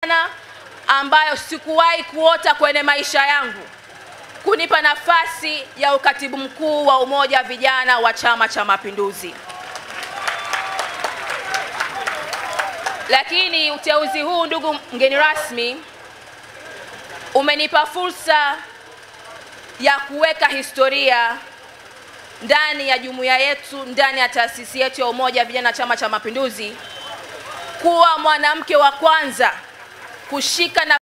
sana ambayo sikuwahi kuota kwenye maisha yangu, kunipa nafasi ya ukatibu mkuu wa umoja wa vijana wa Chama cha Mapinduzi. Lakini uteuzi huu, ndugu mgeni rasmi, umenipa fursa ya kuweka historia ndani ya jumuiya yetu, ndani ya taasisi yetu ya umoja wa vijana Chama cha Mapinduzi, kuwa mwanamke wa kwanza kushika na